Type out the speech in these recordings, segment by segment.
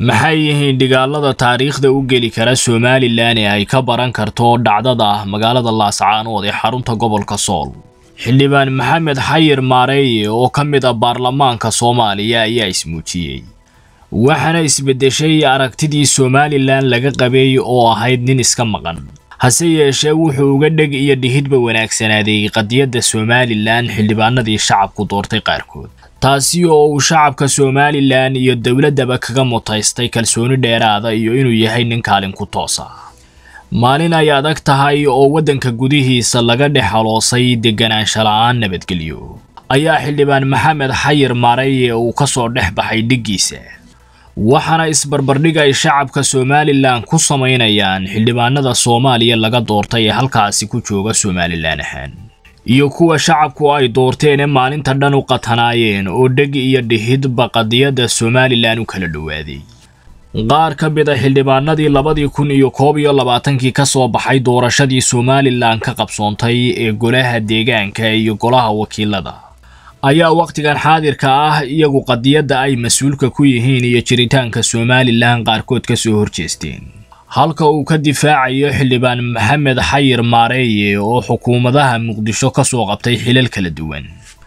maxay yihiin dhigaalada taariikhda u geli kara somalilan ee ay ka baran karto dhacdada magaalada laascaanood ee xarunta gobolka sool xildhibaan maxamed xayir maareeye oo ka mid a baarlamaanka soomaaliya ayaa ismuujiyey waxaana isbeddeshay aragtidii somalilan laga qabay oo ahayd nin iska maqan hase yeeshee wuxuu uga dheg iyo dhihidba wanaagsanaaday qadiyadda somalilan xildhibaanadii shacabku doortay qaarkood taasi oo uu shacabka somalilan iyo dowladdaba kaga mutaystay kalsooni dheeraada iyo inuu yahay nin kaalin ku toosa maalin ay adag tahay oo waddanka gudihiisa laga dhex haloosay deganaansha la'aan nabadgelyo ayaa xildhibaan maxamed xayir maareye uu ka soo dhex baxay dhiggiisa waxaana isbarbardhig ay shacabka somalilan ku samaynayaan xildhibaanada soomaaliya laga doortay ee halkaasi ku jooga somalilan ahaan iyo kuwa shacabku ay doorteen ee maalinta dhan u qatanaayeen oo dheg iyo dhihidba qadiyadda somalilan u kala dhowaaday qaar ka mid a xildhibaanadii labadii kun iyo koob iyo labaatankii ka soo baxay doorashadii somalilan ka qabsoontay ee golaha deegaanka iyo golaha wakiilada ayaa wakhtigan xaadirka ah iyagu qadiyadda ay mas-uulka ku yihiin iyo jiritaanka somalilan qaarkood ka soo horjeesteen halka uu ka difaacayo xildhibaan maxamed xayir maareeye oo xukuumadaha muqdisho ka soo qabtay xilal kala duwan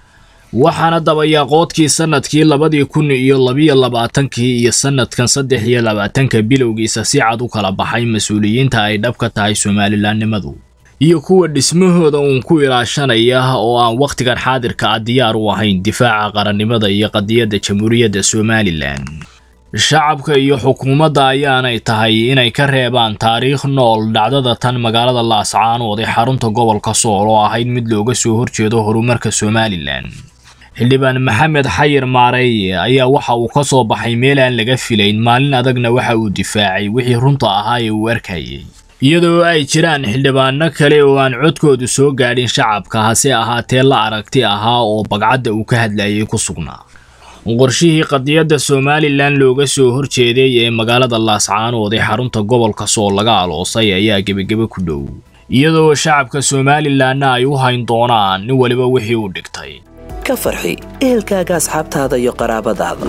waxaana dabayaaqoodkii sannadkii labadii kun iyo labiyo labaatankii iyo sannadkan saddex iyo labaatanka bilowgiisa si cad u kala baxay mas-uuliyiinta ay dhab ka tahay somalilanimadu iyo kuwa dhismahooda uun ku ilaashanaya oo aan wakhtigan xaadirka ah diyaar u ahayn difaaca qarannimada iyo qadiyadda jamhuuriyadda somalilan shacabka iyo xukuumadda ayaanay tahay inay ka reebaan taariikh nool dhacdada tan magaalada laascaanood ee xarunta gobolka sool oo ahayd mid looga soo horjeedo horumarka somalilan xildhibaan maxamed xayir maareeye ayaa waxa uu ka soo baxay meel aan laga filayn maalin adagna waxa uu difaacay wixii runta ahaa ee uu arkayay iyadoo ay jiraan xildhibaano kale oo aan codkoodu soo gaadhin shacabka hase ahaatee la aragti ahaa oo bagcadda uu ka hadlayay ku sugnaa qorshihii qadiyadda somalilan looga soo horjeeday ee magaalada laascaanood ee xarunta gobolka sool laga aloosay ayaa gebagebe ku dhow iyadoo shacabka somalilanna ay u hayn doonaan nin waliba wixii uu dhigtay ka farxi ehelkaaga asxaabtaada iyo qaraabadaada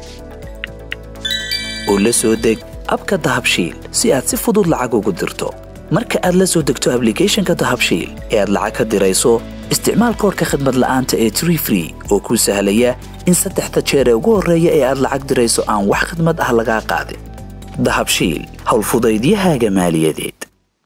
oo la soo deg abka dahabshiil si aad si fudud lacag ugu dirto marka aad la soo degto ablicathonka dahabshiil ee aad lacag ka dirayso isticmaal koorka khadmad la'aanta ee tree free oo kuu sahlaya in saddexda jeer ee ugu horreeya ee aad lacag dirayso aan wax khidmad ah lagaa qaadin dahabshiil howlfudaydiyahaaga maaliyadeed